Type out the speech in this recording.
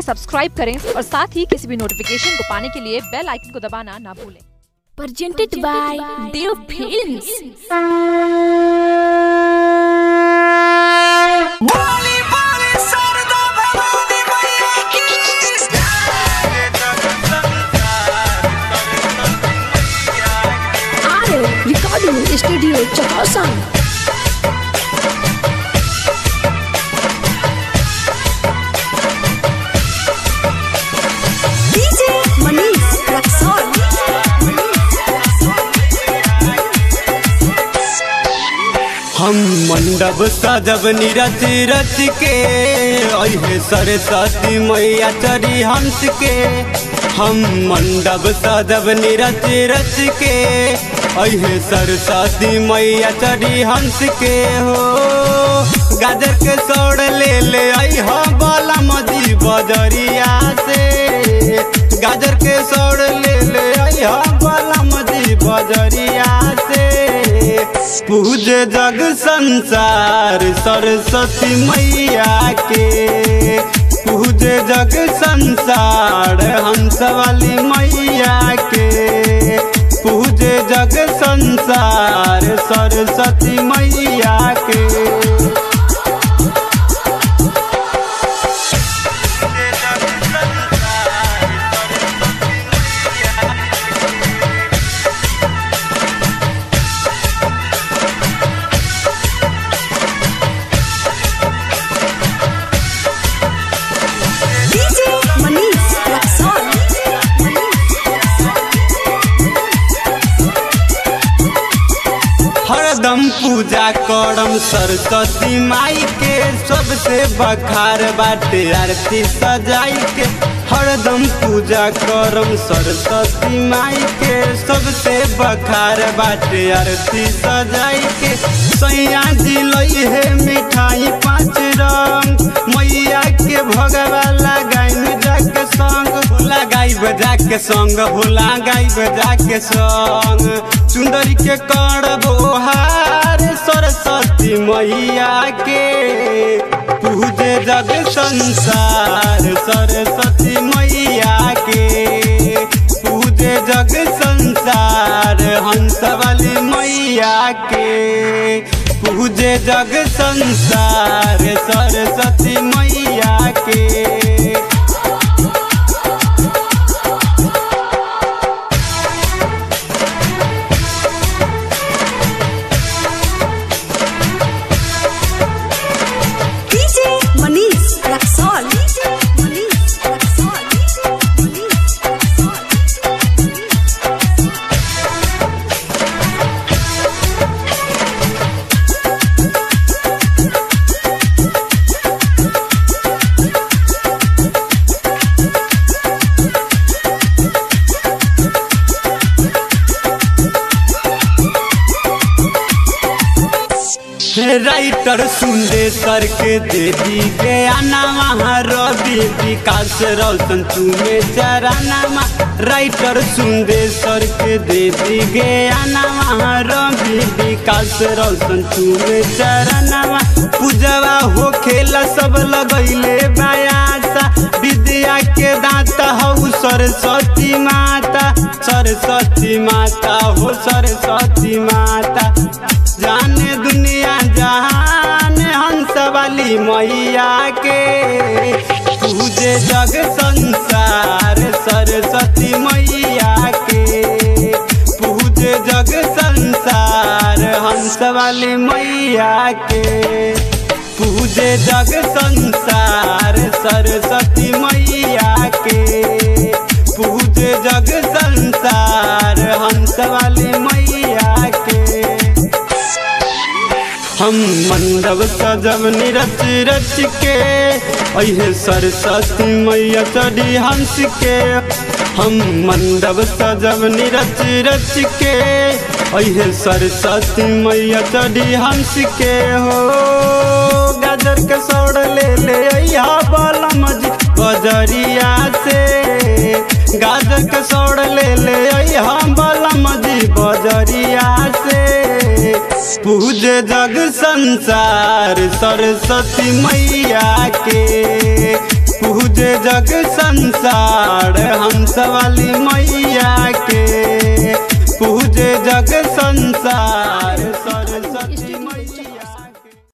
Subscribe करें और साथ ही किसी भी नोटिफिकेशन को पाने के लिए बेल आइकन को दबाना ना भूलें presented by Dev Films. बोली बोली सरदा भवानी मैया की Are recording studio Chakasan. DJ Manish Raksol. हम मंडप सजब निरच रच के अहे सरस्वती मैया चरी हंस के हम मंडप सजब निरच रच के अहे सरस्वती मैया चरी हंस के हो गाजर के सौड़ ले ले अह बाला मजी बजरिया से गाजर के सौड़ ले ले अह बाला मजी बजरिया से पूजे जग संसार सरस्वती मैया के पूजे जग संसार हंस वाली मैया के पूजे जग संसार सरस्वती मैया के DJ Manish Raksol. हरदम पूजा करम सरस्वती माई के सबसे बखार बाटे आरती सजाई के हरदम पूजा करम सरस्वती माई के सबसे बखार बाटे आरती सजाई के सैया जी लई है मिठाई पाँच रंग मैया के भगवा लगाइन जाके संग लगाई बजा के संग भोला गाई बजा के संग सुंदरी के करबो हार सरस्वती मैया के पूजे जग संसार सरस्वती मैया के पूजे जग संसार हंस वाली मैया के पूजे जग संसार सरस्वती मैया के DJ Manish Raksol. DJ Manish Raksol. DJ Manish Raksol. Writer Sundeshwar के दे दी गया नामा रवि विकास रोशन तुम्हें चरानामा राइटर सुंदेश्वर के दे दी गया नामा रवि विकास रोशन तुम्हें चरानामा पूजवा हो खेला सब लगैले बायासा विद्या के दांत हऊ सरस्वती माता सरस्वती माता हो सरस्वती माता जाने दुनिया जहान हंस वाली मैया के पूजे जग संसार सरस्वती मैया के पूजे जग संसार हंस वाली मैया के पूजे जग संसार सरस्वती मैया के पूजे जग संसार हंस वाली मैया के हम मंडप सजब निरच रच के अहे सरस्वती मैया चढ़ी हंस के हम मंडप सजब निरच रच के अहे सरस्वती मैया चढ़ी हंस के हो गाजर के सौड़ ले ले अया बलम जी बजरिया से गाजर के सौड़ ले ले अया बलम जी बजरिया से पूजे जग संसार सरस्वती मैया के पूजे जग संसार हंस वाली मैया के पूजे जग संसार